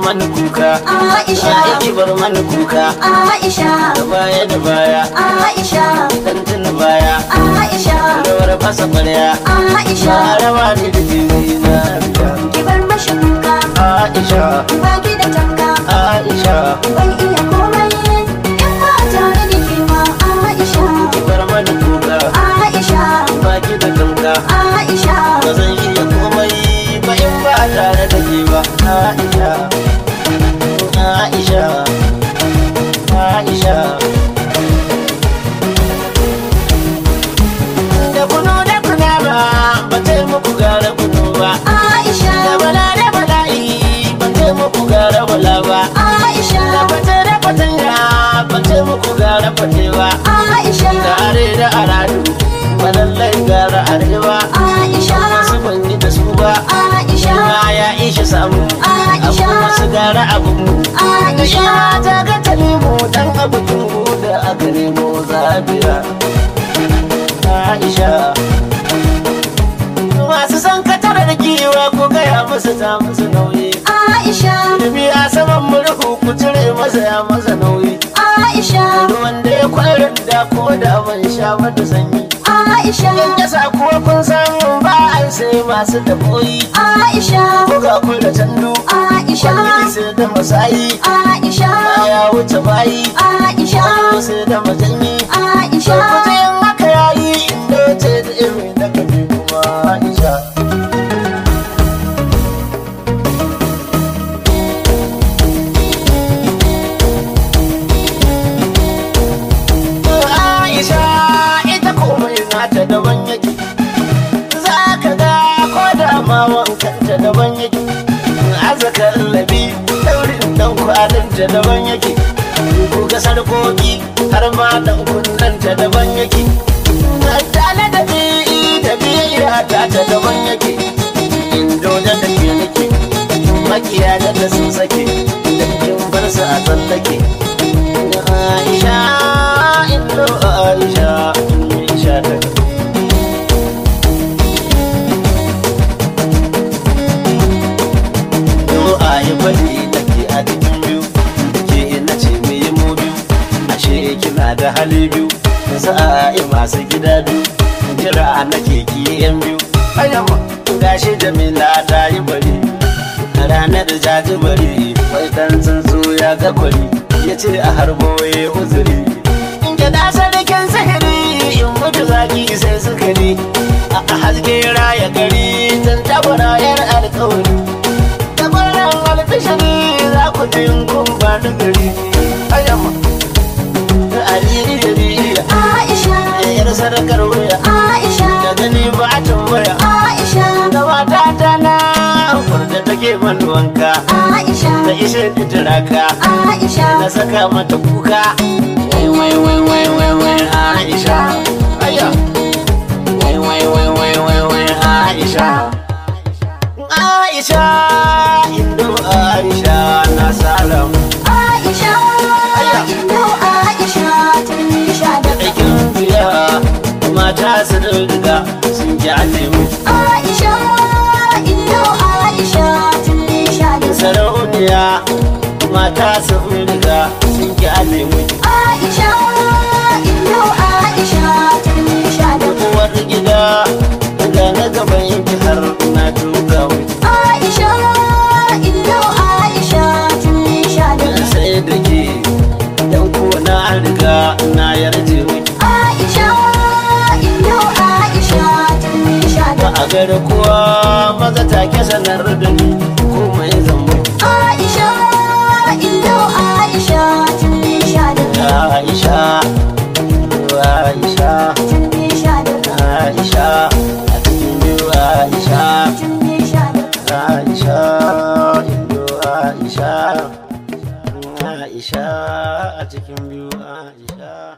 mani kuka Aisha. ki bar mani kuka Aisha da baya da baya Aisha dan tuna baya Aisha rawar fasa kwarya Aisha ba rawa ne da jini na ki bar mashi kuka Aisha baki da tanka Aisha ban iya komai in ba tare da ke ba Aisha ki bar mani kuka Aisha baki da kanka Aisha ba zan iya komai ba in ba tare da ke ba Aisha Aisha Aisha da kunu da kuna ba ba ta muku gara kunu ba da Aisha bala da bala'i ba ta muku gara bala ba da Aisha fata da fatanya ba ta muku gara fate ba Aisha da are da aradu ba lallai gara arewa Aisha wasu ban yi da su ba Aisha ma ya ishe samu Aisha. abu wasu gara abu mu da Aisha ya ta ga ta nemo dan abu da aka nemo zabira Aisha masu san katarar giwa ko gaya musu ta musu nauyi Aisha Ilimi a saman murhu ku cire masa ya masa nauyi Aisha ruwan da ya kwarar da ko da ban sha mata sanyi Aisha in yasa kuwa kun san ba ai sai masu daboyi Aisha ko ga kun da tandu Aisha Kwalli sai da masayi Aisha ya wuce bayi Aisha sai da majanyi Aisha Sarkuta yin haka yayi inda ce da irin da kaje kuma Aisha Aisha ita komai nata daban yake za ka ga ko da ma wankanta daban yake azakar labi daurin dan kwalinta daban yake ko ga sarkoki har ma dan kunnanta daban yake tale da bi da biya ta ta daban yake indo da da ke nake makiya da da sun sake dan kin bar su a tsallake Aisha indo Aisha Aisha ta Yau a yi bari da ke a cikin biyu da ke ina ce me yi mu biyu ashe kina da hali biyu sa'a masu gida biyu jira nake ki yan biyu ayyama gashi jamila ta yi bari a ranar jaji bari wai dan tsuntsu ya ga kwari ya ce a harbo ya uzuri in ga da sadakin sihiri in mutu zaki sai sukari a haske raya gari tun tabara yar alkawari tabaran alfishari za ku ji in kun ba da gari ayyama aliri da biya Aisha yar sadakar wuya Aisha da gani ba a tambaya Aisha da mata ta na da take man wanka Aisha da ishe da turaka Aisha na saka mata kuka wai wai wai wai wai wai Aisha aya wai wai wai wai wai wai Aisha Aisha indo Aisha na salam Aisha Indo Aisha tun sha da aikin biya mata su riga sun kyale mu Aisha Indo Aisha tun sha da sarauniya mata su riga sun kyale mu Aisha Indo Aisha tun sha da uwar gida ga na gaban yanki har na tuka mu Aisha Indo Aisha tun sha da sai da ke dan ko na riga na yarje mu Aisha Indo Aisha tun sha ba da a gare kowa maza take sanar da ni komai zambo Aisha Indo Aisha tun sha da Aisha Aisha tun sha da Aisha a cikin biyu Aisha tun sha da Aisha Indo Aisha Aisha a cikin biyu Aisha